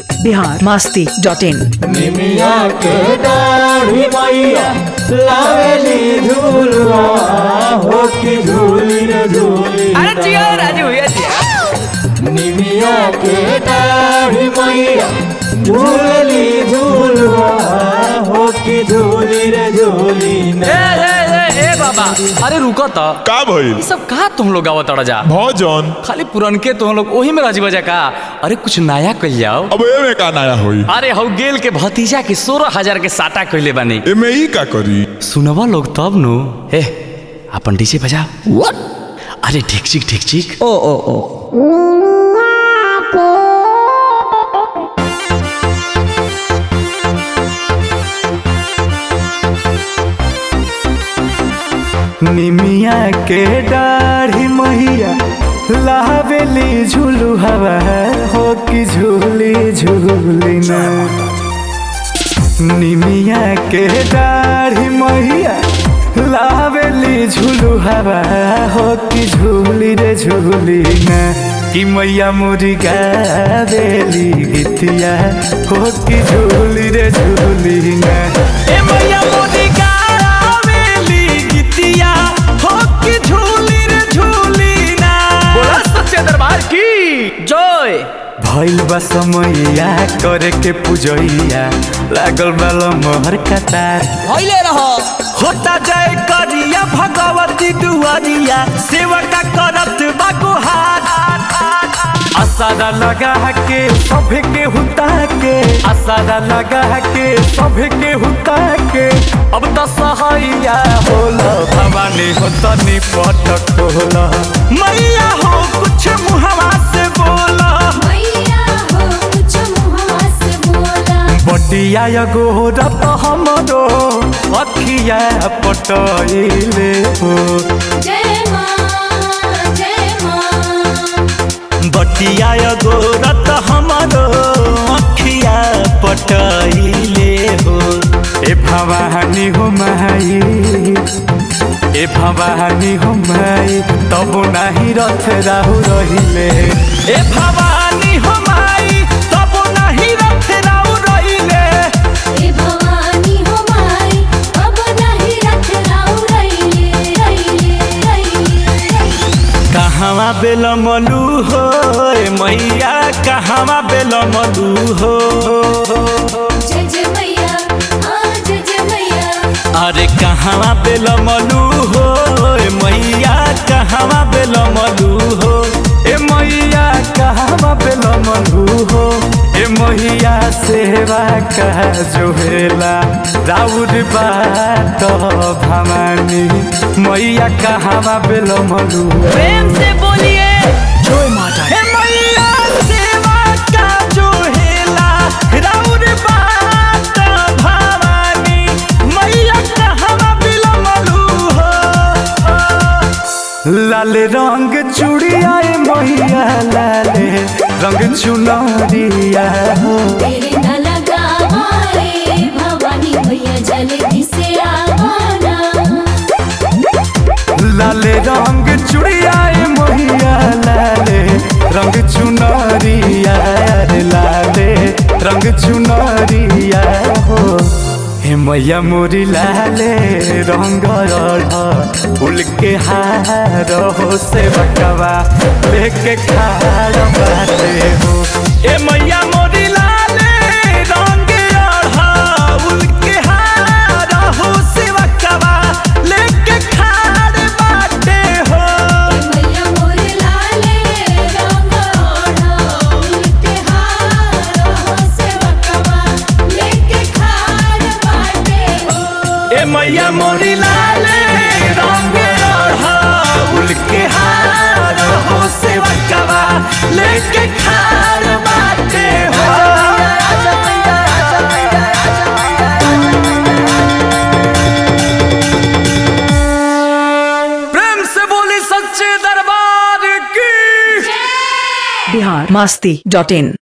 Bihar Masti dot in निमिया के दाढ़ी मैया लावेली झूलवा हो की झूली रे झूली अरे जियो राजू भैया जियो निमिया के दाढ़ी मैया झूलली झूलवा हो की झूली रे झूली ए ना ए ए ए बाबा अरे रुको तो का भइल ये सब कहा तुम लोग आवत जा भजन खाली पुरनके तुम लोग ओही में राजी बजा का अरे कुछ नया कल जाओ अब एमे का नया होई अरे हौ गेल के भतीजा के सोलह हजार के साटा कहले बानी एमे ई का करी सुनवा लोग तब नु ए अपन डीजे बजा अरे ठीक ठीक ठीक ठीक ओ ओ ओ निमिया के दाढ़ी मैया लावेली झूलू हवा हो कि झूली झूली ना निमिया के दाढ़ी मैया लावेली झूलू हवा हो कि झूली रे झूली ना कि मैया मोरी गावेली गीतिया हो कि झूली रे झूली ना ए मैया मोरी गावेली गीतिया हो कि झूली रे झूली ना बोला सच्चे दरबार की जय भइल बा समैया करे के पूजैया लागल बा मोहर कतार भइले रहो होता जय करिया भगवती दुआरिया सेवका करत बा गुहार असारा लगा के सभे के हुता के असारा लगा के सभे के हुता के अब तो सहाइया होला भवानी हो तनी पटक होला मैया हो कुछ मुहवा से बोला मैया हो कुछ मुहवा से बोला बटिया गोरत हमरो अखिया पटैले हो जय माँ जय माँ बटिया गोरत हमरो अखिया पटैले हो ए भवानी हो माई ए भवानी हो माई तब नाही रथ राहु रहिले ए भवानी हो माई तब नाही रथ राहु रहिले हे भवानी हो माई अब नहीं रख राउ रैले रैले रैले कहवा बेल मलू हो ए मैया कहवा बेल मलू हो जय जय मैया हाँ जय जय मैया अरे कहवा बेल मलू हो ए मैया कहवा बेल मलू हो ए मैया कहवा बेल मलू हो ए मैया सेवा का जोहेला राउर बात भवानी मैया कहवा बेल मलू प्रेम से बोलिए जय माता हे मैया सेवा का जो हेला राउर बात भवानी मैया कहवा बिलमलू हो लाल रंग चूड़िया ए मैया लाले रंग चुनरिया हो तेरे न लगा मारे भवानी भैया जल्दी से आवाना लाले रंग चूड़िया ए मैया लाले रंग चुनरिया रे लाले रंग चुनरिया हो हे मैया मोरी लाले रंग फूल के हार हो से बकवा लेके खाड़ बाटे हो ए मैया मोरी लाले रंग फूल के हार हो से बकवा लेके खाड़ बाटे हो मैया मोरे लाले रंग ओढ़ो उनके हार हो सेवकवा लेके खाड़ बाटे हो ए मैया मोरी लाले रंग फूल के हार हो से बकवा लेके खाड़ बाटे हो प्रेम से बोली सच्चे दरबार की बिहार मास्ती डॉट इन